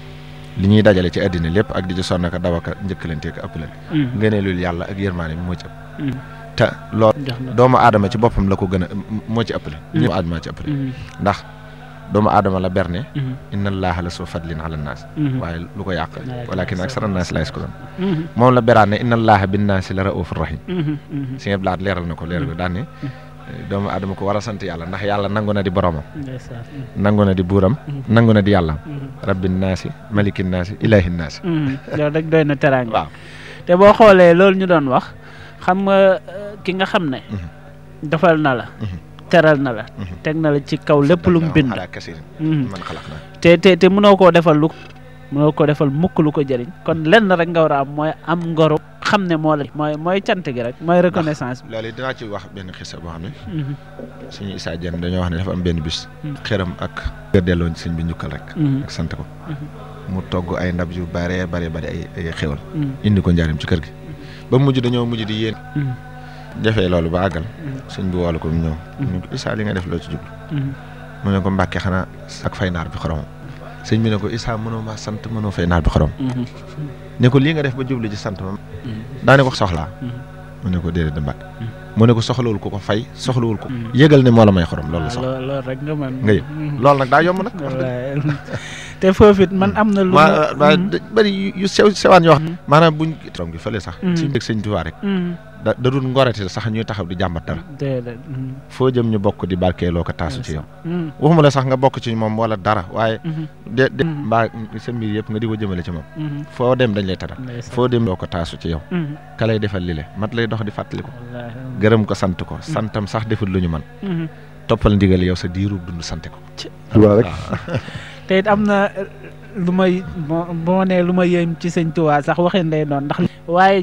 li ñuy dajale ci àddina lépp ak di ci sonn ka daw ak njëkkalante ak ëppalante mhm, ngëneelul yàlla ak yërmaaneem moo ci ëpp mhm. te loolu jox na doomu aadama ci boppam la ko gën a moo ci ëppale ñëpp aadama ci ëppale Mhm, ndax doomu aadama la berne mhm, inna allaha la soo fadlin ala naas mhm, waaye lu ko yàq Walakin walakin aksara naas la yaskuruun mhm, moom la beraan ne inna allaha bin naasi la raufur rahim mhm, mhm. si nga blaat leeral na ko leeral ko daan ne doomu aadama ko war a sant yàlla ndax yàlla nangu na di boromam ndeysaan mhm, nangu na di buuram nangu na di yàllaam mhm, rabbin naasi malikin naasi ilahin naasi mhm. loolu rek doy na teraanga waaw te boo xoolee loolu ñu doon wax xam nga eh, ki nga xam ne Mhm. defal na la Mhm. teral na la Mhm. teg na la ci kaw lépp lu mu bind ala kasirin Mhm. man xalaq naa te te te mënoo koo defal lu mënoo koo defal mukk lu ko jëriñ kon lenn rek nga war a am mooy am ngoru xam ne moo la mooy mooy cant gi rek mooy reconnaissance bi loolu dinaa ci wax benn xisa boo xam ne Mhm. suñu Issa Dieng dañoo wax ne dafa am benn bis Mhm. xëram ak gër delloo sëñ bi njukkal rek Mhm. ak sant ko Mhm. mu togg ay ndab yu bare bare bare ay ay xéwal Mhm. indi ko njaarim ci kër gi ba mujj dañoo mujj di yéen Mhm. defee loolu ba àggal Mhm. sëñ bi woolu ko mu ñëw Mhm. ñu ko Issa li nga def loo ci jublu Mhm. mu ne ko mbàkke xanaa ak fay naar bi xorom sëñ bi ne ko Issa mënoo maa sant mënoo fay naar bi xorom Mhm. ne ko lii nga def ba jublu ci sant ma Mhm. daa ne ko soxlaa Mhm. mu ne ko déedéet da mbàkke Mhm. mu ne ko soxlawul ko ko fay soxlawul ko Mhm. yëgal ne moo la may xorom loolu la waaw soxla loolu loolu rek nga mën nga yëg Mhm. loolu nag daa yomb nag wax dëgg. wallaay te foofu it man am na lu ma ma- ma Mhm. da- bëri yu- yu sew sewaan yoo xam Mhm. maanaam buñ torom gi fële sax Mhm. suñu dëkk sëñ Tuubaa rek Mhm. da da dul ngorati sax ñuy taxaw di jàmbat dara déedéet Mhm. foo jëm ñu bokk di barkeeloo ko taasu ci yow Mhm. waxuma la sax nga bokk ci moom wala dara waaye Mhm. de de Mhm. mbaa sa mbir yëpp nga di ko jëmale ci moom Mhm. foo dem dañ lay taral ndeysaan. foo dem doo ko taasu ci yow Mhm. ka lay defal li le mat lay dox di fàttali ko wallaahi. gërëm ko sant ko santam sax deful lu ñu man Mhm. toppal ndigal yow sa diiru dund sant ko Tuubaa rek te it am na eh, lu may bo boo nee lu ma yéem ci sëñ Tuubaa sax waxin lay doon ndax waaye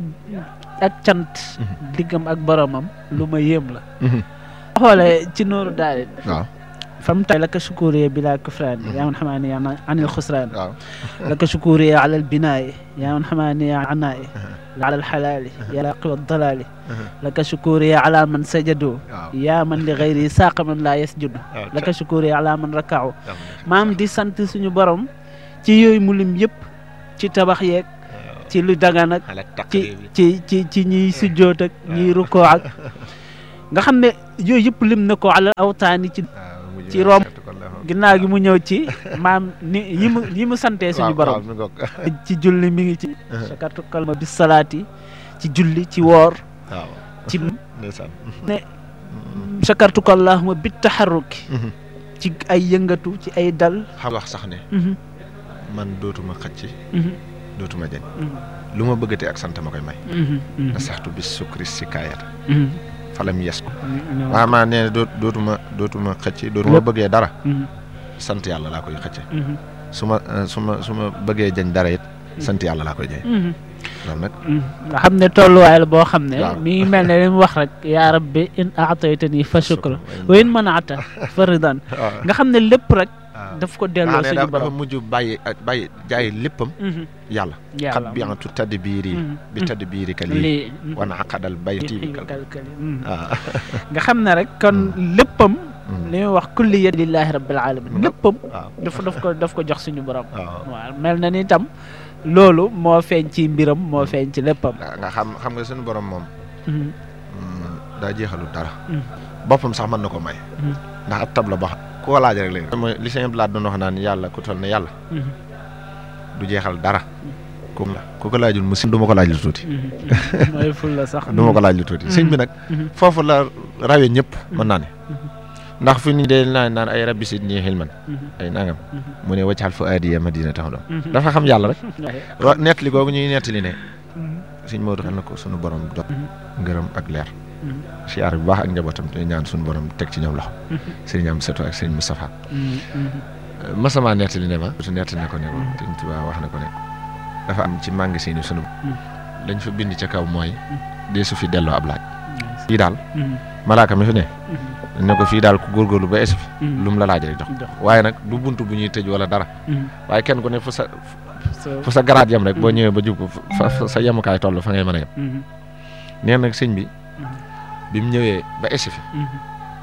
ak cant diggam ak boromam lu ma yéem la xoolee ci nooru daal waaw fam tay laka shukuriya bila kufraan yaa man xamaani yaa anil xusraan waaw laka shukuriya ala albinaai yaa man xamaani yaa anaai ala alxalaali yaa laqiwa dalaali laka shukuriya ala man sajadu waaw yaa man li gayri saaqa man laa yasjudu waaw laka shukuriya ala man rakaaw maam di sant suñu borom ci yooyu mu lim yëpp ci tabax yeeg ci lu dagan ak ala ci taqrib bi ci ci ci ñiy sujjoot ak ñiy rukkoo ak nga xam ne yooyu yëpp lim na ko ala awtaani ci ci rom ginnaaw gi mu ñëw ci maam ni yi mu yi mu santee suñu borom mi ngoog ci julli mi ngi ci sakartu kalma bis salaati ci julli ci woor waaw ci ndeysaan ne sakartu ko allahuma bit taxarruki ci ay yëngatu ci ay dal xam wax sax ne Mhm, man dootuma xëcc mhm, dootuma jañ mhm, lu ma bëggatee ak sant ma koy may mhm, mhm, na saxtu bis sukri si kaayata mhm. falam yes ko Mhm, waaw maa nee doot dootuma dootuma xëcc dootuma Lépp. bëggee dara mhm, sant yàlla laa koy xëcce mhm, su ma eh, su ma su ma bëggee jañ dara it sant yàlla laa koy jañ mhm. loolu nag nga xam ne tolluwaay la boo xam ne waaw. mi ngi mel ne li mu wax rek yaa rabbi in aataytani fa shukra wa in manaata fa ridan waaw nga xam ne lépp rek waaw. daf ko delloo ne suñu dafa dafa borom mujj bàyyi ak bàyyi jaay léppam Mhm, yàlla yàlla xat biantu tadd biiri Mhm, bi mhm. tadd biiri ka lii lii wana aqadal bayti bi kal kalkali mhm. waaw nga xam ne rek kon léppam Mhm. li muy wax kulli yad lillahi rabbil alamin léppam waaw daf daf ko daf ko jox suñu borom waaw waaw mel na ni tam loolu moo feeñ ci mbiram moo feeñ ci léppam nga nga xam xam nga suñu borom moom Mhm, mm, daa jeexalu dara Mhm. boppam sax mën na ko may Mhm. ndax ab tab la ba ku ko laaj rek léegi mooy li sëñ Blaat doon wax naan yàlla ku toll ne yàlla mhm, du jeexal dara ku ku ko laajul mu si du ma ko laaj lu tuuti mhm, mhm. mooy ful la sax du ma ko laaj lu tuuti sëñ bi nag Mhm, foofu la rawee ñëpp mën naa ne Mhm. ndax fi ni dee naan naan ay rabbi sidni xilman mhm, ay nangam mhm, mu ne waccaal fu aadiya madina tax doon mhm. dafa xam yàlla rek Waaye, wa nettali googu ñuy nettali ne mhm, sëñ Maodo xam na ko sunu borom dot Mhm. ngërëm ak leer mhm, siyaar bu baax ak njabootam te ñaan sunu borom teg ci ñoom loxo mhm, sëriñ am seto ak sëriñ Moustapha mhm, mhm. masama nettali ne ma su nettali ne ko ne ko sëñ Tuubaa wax na ko ne dafa am ci magasin yi sunu lañ fa bind ca kaw mooy dee su fi delloo ab laaj fii daal Mhm, malaaka mi fi ne mhm, ne ko fii daal ku góorgóorlu ba esi fi mhm. lu mu la laaj rek jox Jox. waaye nag du bunt bu ñuy tëj wala dara Mhm. waaye kenn ku ne fu sa So- fu sa garaat yem rek boo Mhm. ñëwee ba jub ko fa fa sa yemukaay toll fa ngay mën a yem Mhm, nee nag sëñ bi mhm, bi mu ñëwee ba esi fi mhm,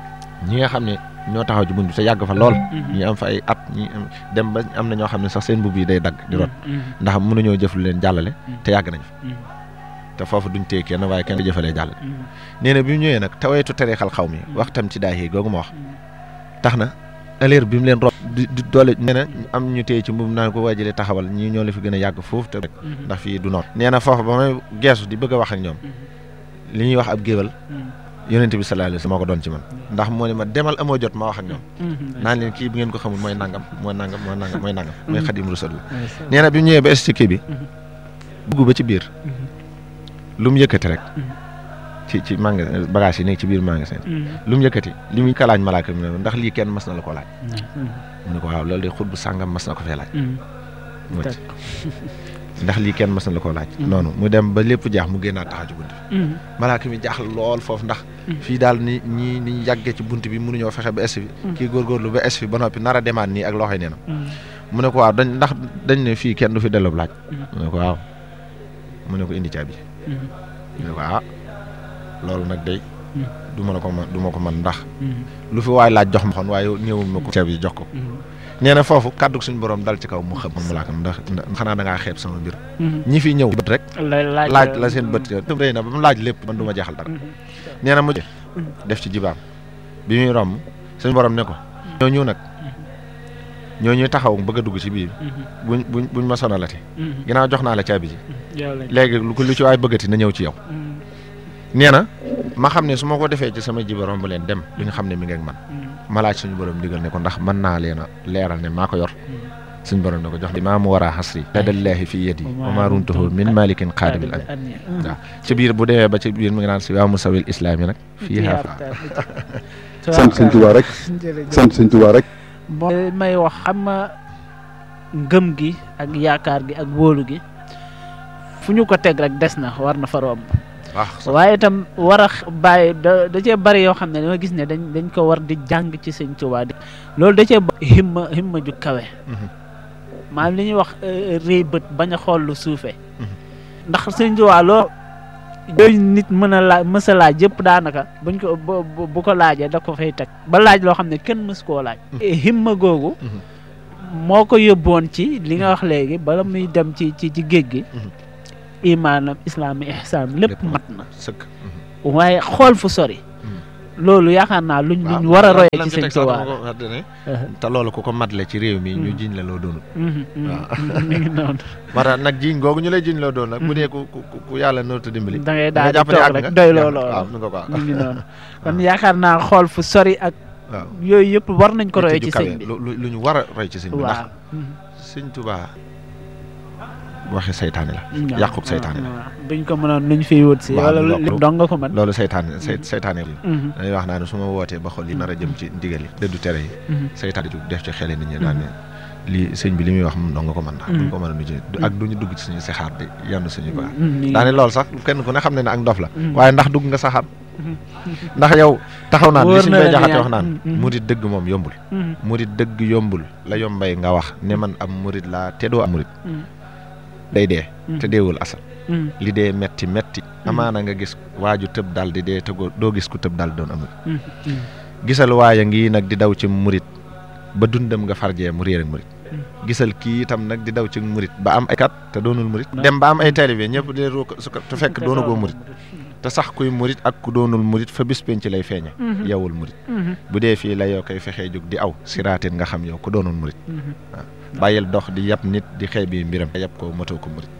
ñi nga xam ne ñoo taxaw ci bunt bi te yàgg fa lool mhm. ñi am fa ay at ñi am dem ba am na ñoo xam ne sax seen mbubb yi day dagg di rot Mhm, ndax mënuñoo jëf lu leen jàllale te yàgg nañ fa mhm, te foofu duñ téye kenn waaye kenn du jëfalee jàllale mhm, nee na bi mu ñëwee nag tawaytu tereexal xaw mi waxtam ci daay yi googu ma wax mhm. tax na aleer bi mu leen rob di di doole nee na am ñu téye ci mbubb naan ko waajalee taxawal ñii ñoo la fi gën a yàgg foofu te rek Mhm, ndax fii du noonu nee na foofu ba may geesu di bëgg a wax ak ñoom mhm, li ñuy wax ab géwal mhm, yonente bi sallallahu alayhi wasallam moo ko doon ci man ndax moo ne ma demal amoo jot ma wax ak ñoom mhm. naan leen kii bi ngeen ko xamul mooy nangam mooy nangam mooy nangam mooy nangam mooy xadim rasul la Yes, sir. nee na bi mu ñëwee ba es ci kii bi Mhm. dugg ba ci biir Mhm, lu mu yëkkati rek Mhm. ci ci magasin bagage yi nekk ci biir magasin mhm. lu mu yëkkati li muy kalaaj malaaka mi ne ndax lii kenn mas na la ko laaj Mhm, mu ne ko waaw loolu de xut bu sàngam mas na ko fee laaj mhm. mu Tak. ci ndax lii kenn mas na la ko laaj Mhm. noonu mu dem ba lépp jaax mu génnaat taxaw ci bunt bi Mhm, malaaka mi jaaxle lool foofu ndax Mhm. fii daal ni ñi ni ñu yàggee ci bunt bi mënuñoo fexe ba es fi Mhm. kii góorgóorlu ba es fi ba noppi nar a demaat nii ak loxoy nee na mhm, mu ne ko waaw dañ ndax dañ ne fii kenn du fi delloo laaj Mhm. mu ne ko waaw mu ne ko indi caabi mhm, mu ne ko ah loolu nag day Mhm. du ma la ko man du ma ko man ndax mhm, lu fi waay laaj jox ma xon waaye ñëwul ma ko caabi jox ko mhm, nee na foofu kàddu suñu borom dal ci kaw mu xëpp mu laakam ndax ndax xanaa da ngaa xeeb sama mbir mhm. ñi fi ñëw bët rek La- laaj la seen bët yo rëy na ba mu laaj lépp man du ma jeexal dara Mhm, nee na mujj def ci jibaam bi muy romb suñu borom ne ko ñooñu nag ñooñu taxaw bëgg a dugg ci biir mhm, buñ buñ buñ ma sonalati mhm. ginnaaw jox naa la caabi ji Yow lañ- léegi lu ko lu ci waay bëggati na ñëw ci yow Mhm, nee na ma xam ne su ma ko defee ci sama jiba romb leen dem duñu xam ne mi ngi ak man mhm, ma laaj suñu borom digal ne ko ndax mën naa leen a leeral ne maa ko yor mhm. suñu borom ne ko jox maa mu war a xasri ladallaahi fi yadi wa maa runtuhu min malikin qaadibil an Anni, mhm. waaw ci biir bu demee ba ci biir mi ngi naan si waa musawil islaam yi nag fii Fiha xaafa fa- sant sëñ Tuubaa rek Jërëjëf. sant sëñ Tuubaa rek moo may wax xam nga ngëm gi ak yaakaar gi ak wóolu gi fu ñu ko teg rek des na war na fa romb waaye itam war a bàyyi da da cee bari yoo xam ne dama gis ne dañ dañ ko war di jàng ci sëñ Tuubaa di loolu da cee himma himma ju kawe maanaam li ñuy wax réy bët bañ a xool lu suufee ndax sëñ Tuubaa loo yooyu nit mën a laaj mës a laaj yëpp daanaka buñ ko bu ko laajee da ko fay teg ba laaj loo xam ne kenn mës koo laaj himma googu moo ko yóbboon ci li nga wax léegi bala muy dem ci ci ci géej gi imaanam islaam ihsaan lépp mat na sëkk waaye xool fu sori loolu yaakaar naa luñ luñ war a royee ci sëñ Tuubaa te loolu ku ko matle ci réew mi ñu jiñ la loo doonul waaw mi ngi noonu moo tax nag jiñ googu ñu lay jiñ loo doon nag bu dee ku ku yàlla noonu te dimbali da ngay daal di toog rek doy loo loolu mi ngi noonu kon yaakaar naa xool fu sori ak waaw yooyu yëpp war nañ ko royee ci sëñ bi lu ñu war a roy ci sëñ bi ndax waaw sëñ Tuubaa waxe saytaane la yàqub saytaane la buñ ko mënoon luñ fiy wut si wala li dong nga ko mën loolu saytaane say saytaane la dañuy wax naa ne su ma wootee ba xol yi nar a jëm ci ndigal yi dëddu tere yi saytaane ju def ci xele nit ñi daan ne lii sëñ bi li muy wax moom dong nga ko mën ndax buñ ko mën a nu ci ak duñu dugg ci suñu saxaar di yandu suñu baax daane loolu sax kenn ku ne xam ne ne ak ndof la waaye ndax dugg nga saxaar ndax yow taxaw naan li suñ bay jaxate wax naan murit dëgg moom yombul murit dëgg yombul la yombay nga wax ne man am murit laa te doo am murit day dee te deewul asal li dee metti metti amaana nga gis waaju tëb dal di dee te doo gis ku tëb dal doon amul gisal waaya ngi nag di daw ci murit ba dundam nga farjee mu réer ak murit gisal kii itam nag di daw ci murit ba am ay kat te doonul murit dem ba am ay taalibe ñëpp di ru su te fekk doonagoo murit te sax kuy murit ak ku doonul murit fa bis penc lay feeñe yowul murit bu dee fii la yoo koy fexee jóg di aw siraatin nga xam yow ku doonul murit waaw bàyyil dox di yab nit di xeeb bi mbiram yab ko matoo ko murit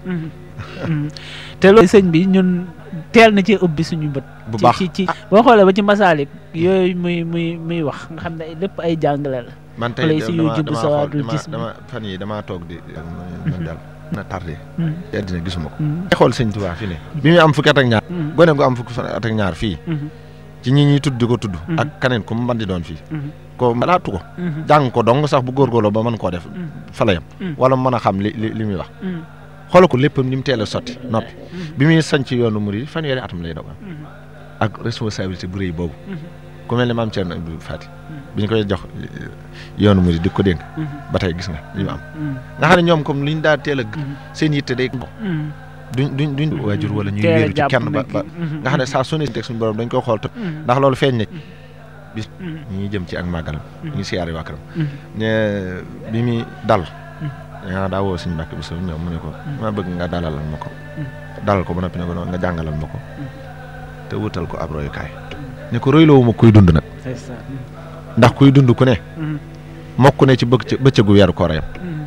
te loolu sëñ bi ñun teel na ci ubbi suñu bët bu baax ci ci boo xoolee ba ci masaalik yooyu muy muy muy wax nga xam ne lépp ay jàngale la man tey Wala si yu jubbu dama sawaadul xool gis mi. dama fan yi damaa toog di man daal na tardé ci àddina gisuma ko ay xool sëñ Tuubaa fi ne bi muy am fukki at ak ñaar gone gu am fukki at ak ñaar fii ci ñi ñuy tudd di ko tudd ak kaneen ku mu mën di doon fii ko laatu ko jàng ko dong sax bu góorgóorloo ba mën koo def fa la yam wala mu mën a xam li li li muy wax xoolal ko léppam ni mu teel a sotti noppi bi muy sanc yoonu murid fanweeri atam lay doog am ak responsabilité bu rëy boobu ku mel ne maam Thierno Abdou Fati bi ñu koy jox yoonu murid di ko dénk ba tey gis nga li mu am nga xam ne ñoom comme li ñu daa teel a seen yitte day duñ duñ duñ waajur wala ñuy wéeru ci kenn ba ba nga xam ne saa su ne teg suñu borom dañ koy xool te ndax loolu feeñ na bis ñi jëm ci ak màggalam ñu ngi siyaare waa këram ne bi muy dal yaa daa woo suñu mbàkk bi sa ñëw mu ne ko ma bëgg nga dalalal ma ko dalal ko ba noppi ne ko nga jàngalal ma ko te wutal ko ab royukaay ne ko royloowu ma kuy dund nag ndax kuy dund ku ne mokk ne ci bëgg bëccëgu weeru koorayam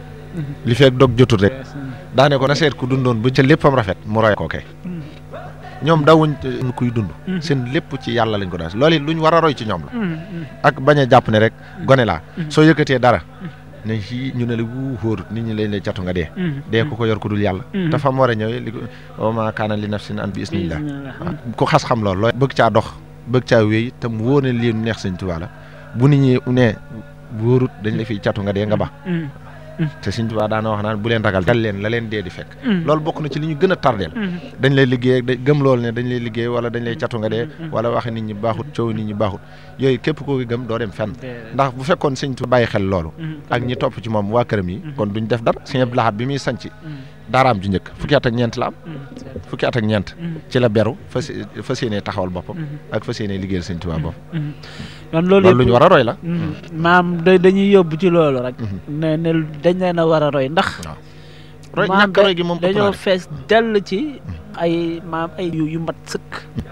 li fekk dog jotul rek daane ko na seet ku dundoon bu ca léppam rafet mu roy ko kay ñoom dawuñ kuy dund seen lépp ci yàlla lañ ko daal loolu it luñ war a roy ci ñoom la ak bañ a jàpp ne rek gone laa soo yëkkatee dara ne fii ñu ne la wuu xóor nit ñi lañ lay catu nga dee dee ko ko yor ko dul yàlla te fa mu war a ñëwee li ko wa maa kaana li nafsin an bi isnillah ku xas xam loolu looy bëgg caa dox bëgg caa wéy te mu wóor ne lii neex sëñ Tuubaa la bu nit ñi ne wóorut dañ la fiy catu nga dee nga ba te Sëñ Tuubaa daana wax naan bu leen ragal dal leen la leen dee di fekk loolu bokk na ci li ñu gën a tardeel dañ lay liggéey ak gëm loolu ne dañ lay liggéey wala dañ lay catu nga dee wala waxe nit ñi baaxut coow nit ñi baaxut yooyu képp koo gëm doo dem fenn ndax bu fekkoon Sëñ Tuubaa bàyyi xel loolu ak ñi topp ci moom waa këram yi kon duñ def dara Sëñ Abdou Lahad bi muy sanc daaraam ju njëkk fukki at ak ñeent la am fukki at ak ñeent ci la beru fas fas yéenee taxawal boppam ak fas yéenee liggéeyal Sëñ Tuubaa boppam kon loolu loolu lu ñu war a roy la maam da dañuy yóbbu ci loolu rek ne ne dañ leen a war a roy ndax roy maam ñàkk roy gi moom ëpp dañoo naa def. fees dell ci ay maam ay yu yu mat sëkk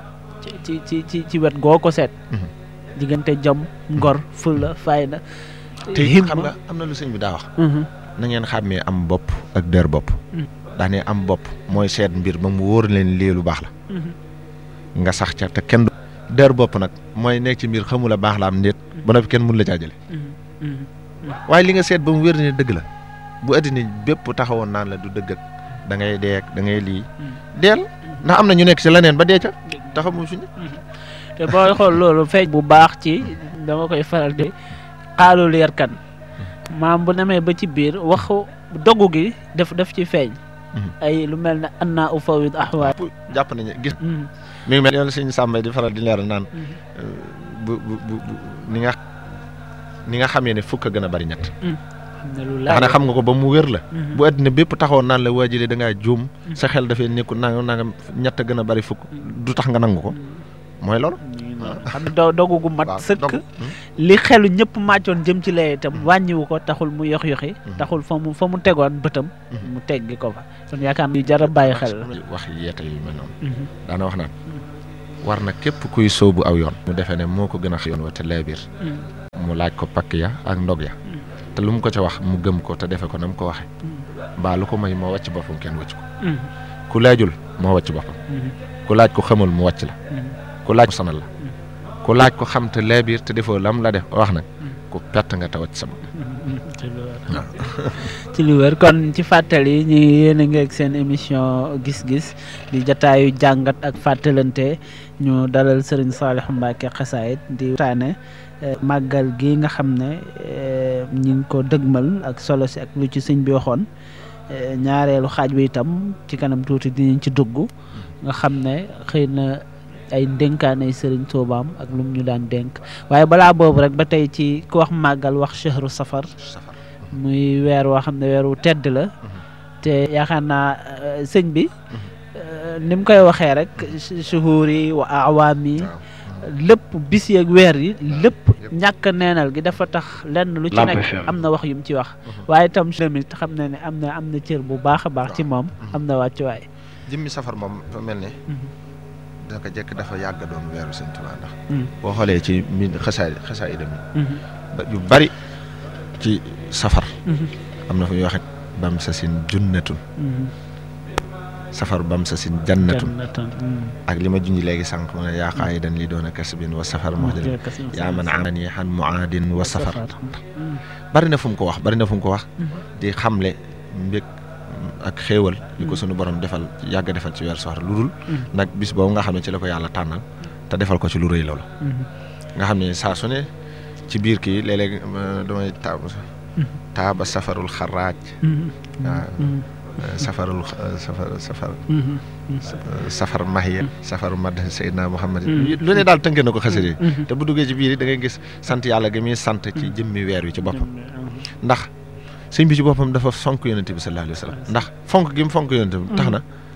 ci ci ci ci wet goo ko seet diggante jom ngor fulla fayda te himma. xam nga am na lu sëñ bi daa wax Mhm. na ngeen xàmmee am bopp ak dër bopp daa ne am bopp mooy seet mbir ba mu wóor leen lii lu baax la Mhm. nga sax ca te kenn du dër bopp nag mooy nekk ci mbir xamula baax la am ndéet ba noppi kenn mun la caa jële Mhm. Mhm. waaye li nga seet ba mu wér ne dëgg la bu addina bépp taxawoon naan la du dëgg ak da ngay deek da ngay lii deel ndax am na ñu nekk ci leneen ba dee ca taxamu fi ne te booy xool loolu feeñ bu baax ci dama koy faral di xaalu leer kan maam bu nemee ba ci biir waxu doggu gi def def ci feeñ ay lu mel ne anna ufawid ahwaal jàpp nañu gis mi ngi mel yoon suñu sàmbay di faral di leeral naan bu bu bu ni nga ni nga xamee ne fukk a gën a bari ñett nga xam ne xam nga ko ba mu wér la bu àddina bépp taxawoon naan la waajile da ngaa juum sa xel dafay nekkul nanga nanga ñett a gën a bari fukk du tax nga nangu ko mooy loolu xam ne do dogu gu mat sëkk li xelu ñëpp màccoon jëm ci lee itam wàññiwu ko taxul mu yox yoxi taxul fa mu fa mu tegoon bëtam mu teggi ko fa kon yaakaar naa jar a bàyyi xel la wax yeete yu mel noonu daana wax naan war na képp kuy sóobu aw yoon mu defee ne moo ko gën a yoon wa te leebir mu laaj ko pakk ya ak ndog ya te lu mu ko ca wax mu gëm ko te defe ko na mu ko waxe mbaa lu ko may moo wàcc boppam kenn wàcc ko ku laajul moo wàcc boppam ku laaj ko xamul mu wàcc la ku laaj ko sanal la ku laaj ko xam te leebir te defoo lam la def wax nag ku perte nga te wàcc sama ci lu wér kon ci fàttali ñu yéen a ngi ak seen émission gis-gis di jataayu jàngat ak fàttalante ñu dalal Serigne Saliou Mbacké Xasaayid di waxtaane màggal gi nga xam ne ñi ngi ko dëgmal ak solo si ak lu ci sëñ bi waxoon ñaareelu xaaj bi itam ci kanam tuuti dinañ ci dugg nga xam ne xëy na ay ndénkaanay sëriñ Tuubaam ak lu mu ñu daan dénk waaye balaa boobu rek ba tey ci ku wax màggal wax chahru safar muy weer woo xam ne weer wu tedd la te yaakaar naa sëñ bi ni mu koy waxee rek shuhuur yi wa awaam yi lépp bis yeeg weer yi lépp ñàkk neenal gi dafa tax lenn lu ci nekk am na wax yu mu ci wax waaye itam tamit xam na ne am na am na cër bu baax a baax ci moom am na wàccuwaay jëmmi safar moom dafa mel ne daka jekk dafa yàgg doon weeru Sëñ Tuubaa ndax boo xoolee ci mi xasaay xasaay dem yu bari ci safar am na fu ñuy waxe bam sa sin junnatun safar bam sa sin jannatun ak li ma junj léegi sànq ma ne yaa qaayidan li doon a kasbin wa safar moo jël yaa man aani xan muaadin wa safar bari na fu mu ko wax bari na fu mu ko wax di xamle mbég ak xéewal li ko sunu borom defal yàgg defal ci weer safar lu dul nag bis boobu nga xam ne ci la ko yàlla tànnal te defal ko ci lu rëy loolu nga xam ne saa su ne ci biir kii léeg-léeg damay taab taaba safarul xaraaj waaw safarul safar safar safar mahiya safaru mad Seydina Muhammad lu ne daal tënke na ko xasida yi te bu duggee ci biir da ngay gis sant yàlla gi muy sant ci jëmmi weer wi ci boppam ndax sëñ bi ci boppam dafa fonk yonente bi sallallahu alayhi wa sallam ndax fonk gi mu fonk yonente bi tax na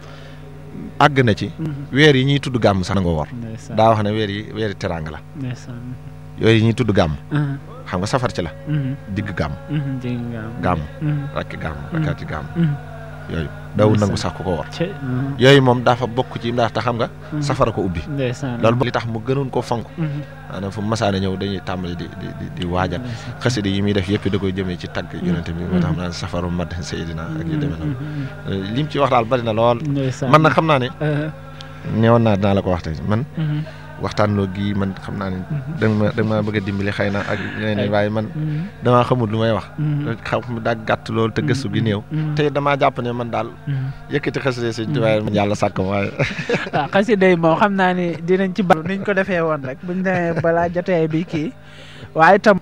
àgg na ci weer yi ñuy tudd gàmm sax na nga woor daa wax ne weer yi weer yi teraanga la yooyu ñuy tudd gàmm xam nga safar ci la digg gàmm gàmm rakki gàmm rakkaati gàmm yooyu dawul nangu sax ku ko war yooyu moom dafa bokk ci ndax te xam nga safara ko ubbi loolu li tax mu gënoon koo fonk maanaam fu masaana ñëw dañuy tàmbali di di di waajal xasida yi muy def yëpp da koy jëmee ci tagg yonente bi moo tax xam naa safaru mad Seydina ak yu demee noonu lim ci wax daal bari na lool man nag xam naa ne neewoon naa dinaa la ko wax tey man waxtaan loo gi man xam naa ne da ma da ma bëgg a dimbali xëy na ak yeneen waaye man damaa xamul lu may wax xam daa gàtt loolu te gëstu gi néew te damaa jàpp ne man daal yëkkati xasida sëñ Tuubaa man yàlla sàkk ma waaye waaw xasida yi moom xam naa ni dinañ ci bal niñ ko defee woon rek buñ demee balaa jotee bi kii waaye tam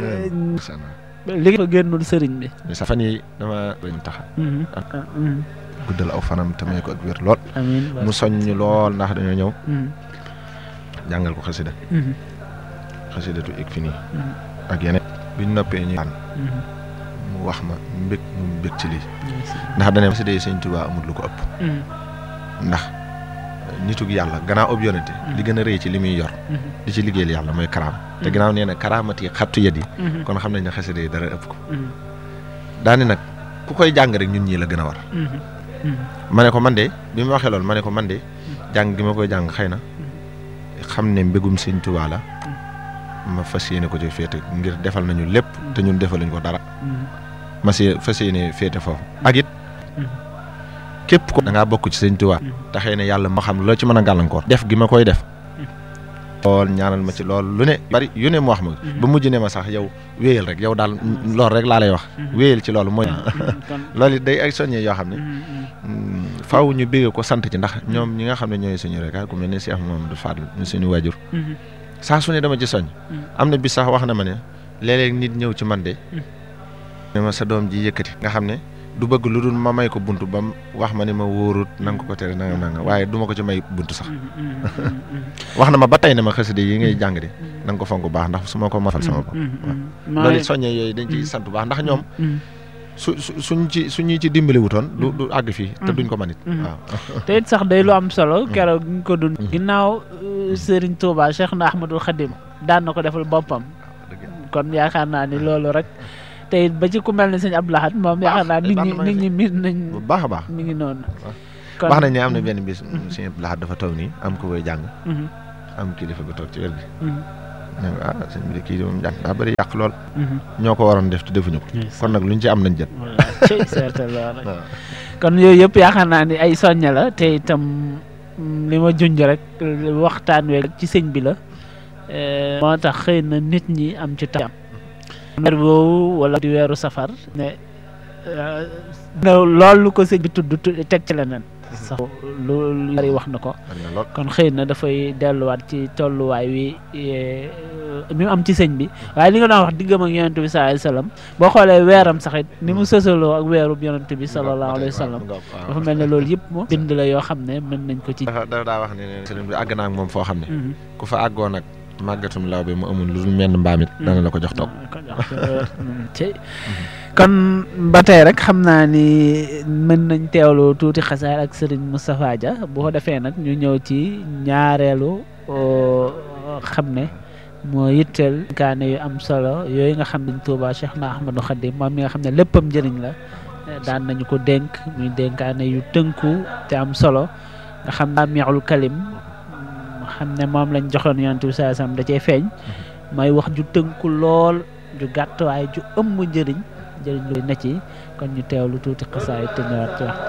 li fa génnul sëriñ bi sa fan yi dama dañ taxa guddal aw fanam te may ko ak wér lool mu soññ lool ndax dañoo ñëw jàngal ko xasida xasidatu ik fi nii ak yeneen biñ noppee ñu an mu wax ma mbég mu mbég ci lii ndax dane xasida yi sëñ Tuubaa amul lu ko ëpp ndax nitug yàlla gannaaw ëpp yonente li gën a rëy ci li muy yor di ci liggéeyal yàlla mooy karaam te gannaaw nee na karaamat yi xattu yet yi kon xam nañ ne xasida yi dara ëpp ko daani nag ku koy jàng rek ñun ñii la gën a war ma ne ko man de bi ma waxee loolu ma ne ko man de jàng gi ma koy jàng xëy na xam ne mbégum sëñ Tuubaa la ma fas yéene ko ci féete ngir defal nañu lépp te ñun defaluñ ko dara ma si fas yéene féete foofu ak it képp ko da ngaa bokk ci sëñ Tuubaa te xëy na yàlla ma xam loo ci mën a gàllankoor def gi ma koy def lool ñaanal ma ci lool lu ne bari yu ne mu wax ma ba mujj ne ma sax yow wéyal rek yow daal loolu rek laa lay wax wéyal ci loolu mooy loolu it day ay soññee yoo xam ne faaw ñu bégge ko sant ci ndax ñoom ñi nga xam ne ñooy suñu rek ku mel ne Cheikh Mamadou Fadl ñu suñu waajur saa su ne dama ci soñ am na bis sax wax na ma ne léeg-léeg nit ñëw ci man de ne ma sa doom ji yëkkati nga xam ne du bëgg lu dul ma may ko bunt ba mu wax ma ni ma wóorut nanga ko ko tere nanga nanga waaye du ma ko ci may bunt sax wax na ma ba tey ne ma xasida yi ngay jàng de na nga ko fonk bu baax ndax su ma ko mafal sama bopp loolu it soññee yooyu dañ ciy sant bu baax ndax ñoom su su suñ ci suñu ci dimbali wutoon du du àgg fii te duñ ko manit waaw te it sax day lu am solo keroog ñu ko dund ginnaaw Serigne Touba Cheikh na Ahmadul Khadim daan na ko defal boppam kon yaakaar naa ni loolu rek te it ba ci ku mel ne sëñ Abdou Lahad moom yaakaar naa nit ñi nit ñi miin nañ bu baax a baax mi ngi noonu wax nañ ne am na benn bis sëñ Abdou Lahad dafa toog nii am ko koy jàng am kilifa gu toog ci wér gi ne ah sëñ bi de kii moom jàng daa bëri yàq lool ñoo ko waroon def te defuñu ko kon nag luñ ci am nañ jët kon yooyu yëpp yaakaar naa ni ay soñña la te itam li ma junj rek waxtaan we ci sëñ bi la moo tax xëy na nit ñi am ci tam weer boobu wala di weeru safar ne loolu ko sëñ bi tudd teg ci leneen sax lu bari wax na ko kon xëy na dafay delluwaat ci tolluwaay wi mi mu am ci sëñ bi waaye li nga doon wax diggam ak yonent bi sallallahu alayhi wasallam boo xoolee weeram sax it ni mu sësaloo ak weerub yonent bi sallallahu alayhi wasallam dafa mel ne loolu yëpp moom bind la yoo xam ne mën nañ ko ci dafa daa wax ne sëriñ bi àgg naa ak moom foo xam ne ku fa àggoon ak màggatum law bi mu amul lu dul menn mbaam it dana la ko jox toog kon ba tey rek xam naa ni mën nañ teewlu tuuti xasaar ak Serigne Moustapha Dia bu ko defee nag ñu ñëw ci ñaareelu xam ne moo yitteel kaane yu am solo yooyu nga xam ne Touba Cheikh na Ahmadou Khadim moom mi nga xam ne léppam njëriñ la daan nañu ko dénk muy dénkaane yu tënku te am solo nga xam naa miixul kalim xam ne moom lañ joxoon yonent bi saa sam da cee feeñ mooy wax ju tënku lool ju gàtt waaye ju ëmb njëriñ njëriñ lu na ci kon ñu teewlu tuuti xasaay te ñëwaat ci wax